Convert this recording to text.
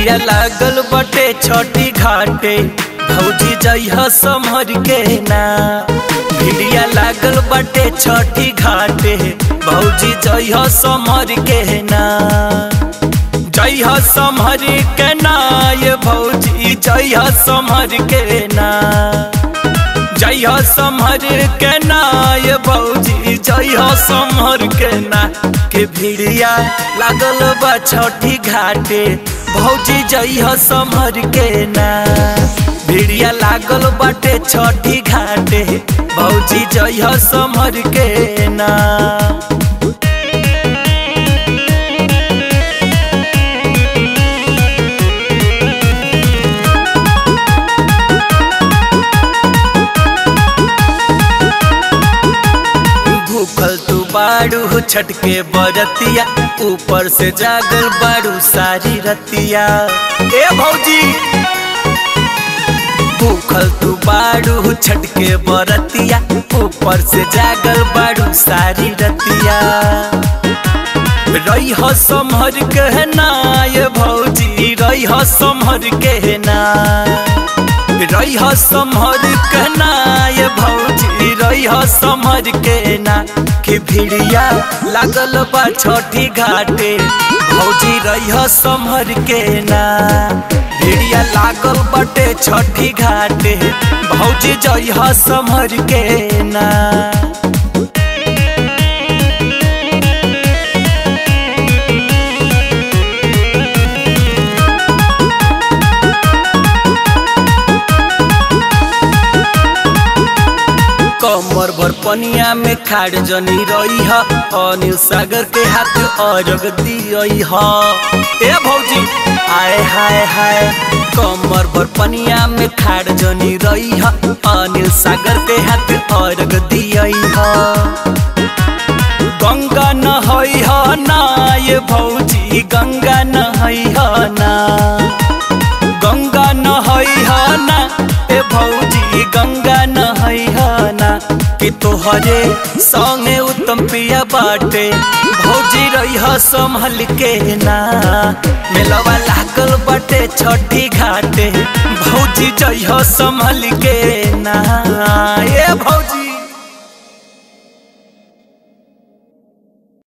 भिड़िया लागल बटे छठी घाटे भौजी जइह समहर के ना भिड़िया लागल बटे छठी घाटे भौजी जइह समहर के ना जइह समहर के ना ये भौजी जइह समहर के ना जइह समहर के ना ये भौजी जइह समहर के ना के भिड़िया लागल बा छठी घाटे भौजी जइह समहर के ना भिड़िया लागल बाटे छठी घाटे भौजी जइह समहर के ना भूखल तू बाड़ू छटके बरतिया ऊपर से जागल बाड़ू सारी रतिया ए भौजी भूखल तू बाड़ू छटके बरतिया ऊपर से जागल बाड़ू सारी रतिया रही हो समहर कहना ये भौजी रही हो समहर कहना रही हो समहर कहना ये भौजी रही हो समहर के ना कि भिड़िया लागल बा छठी घाटे भौजी रही हो समहर के ना भिड़िया लागल बटे छठी घाटे भौजी जई हो समहर के ना कमर भर पनिया में खाड़ जनी रही है अनिल सागर के हाथ अरग दियई है ए भौजी आए हाय हाय कमर भर पनिया में खाड़ जनी रही है अनिल सागर के हाथ अरग दियई है गंगा नहई है ना ये भौजी गंगा नहई है ना गंगा नहई है ना ए भौजी गंगा नहई है ना कि तोहरे संगे उत्तम पिया बाटे भौजी रही हो संभल के ना मेलवा लागल बाटे छठी घाटे भौजी जइह संभल के ना ए भौजी